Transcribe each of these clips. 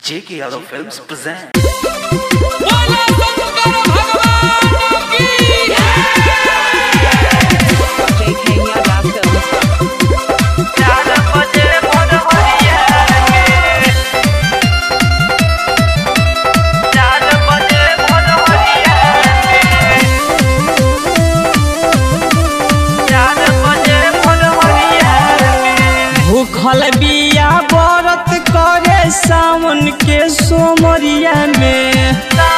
J.K. Yadav Films present. बोला शंकर भगवान की JK Yadav Films. भूखल बिया व्रत करे सावन के सोमरिया में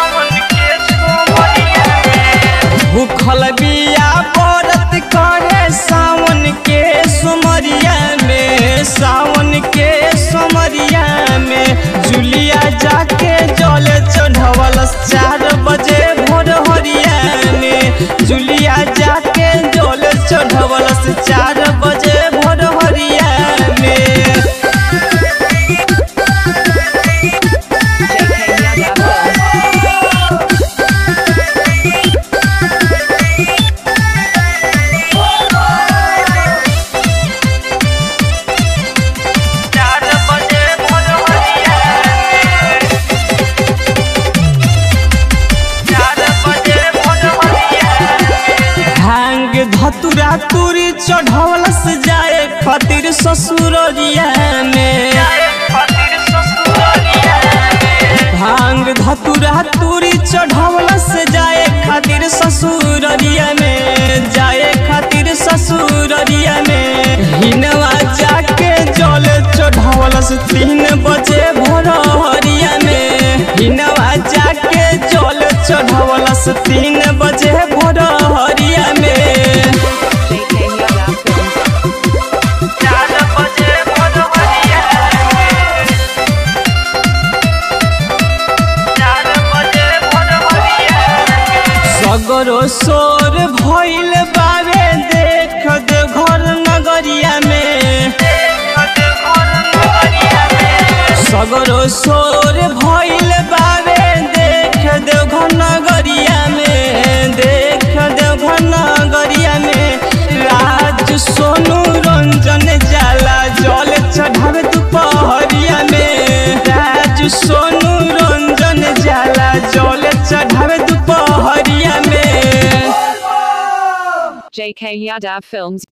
भूखल बिया व्रत करे सावन के सोमरिया में सावन के सोमरिया में जुलिया जाके जल चढ़वल चार बजे भोर हरिया में जुलिया जाके जल चढ़वल चार बजे भोर हरिया में JK Yadav Films. भांग धतुरा तुरी चढ़वल से जाए खातिर ससुररिया में भांग धतुरा तुरी चढ़वल से जाए खातिर ससुररिया में जाए खातिर ससुररिया में हिनवा जाके जल चढ़वल से तीन बजे भोरहरिया में हिनवा जाके जल चढ़वल से तीन बजे भोरहरिया में JK Yadav Films. सगरो सोर भइल बावे देख दे घर नगरिया में सगरो सोर भइल बावे देख दे घर नगरिया में देख दे घर नगरिया में राज सोनू रंजन जाला जल चढ़ावे दुपहरिया में राज सोनू रंजन जाला जल चढ़ावे दुपहरिया में JK Yadav Films.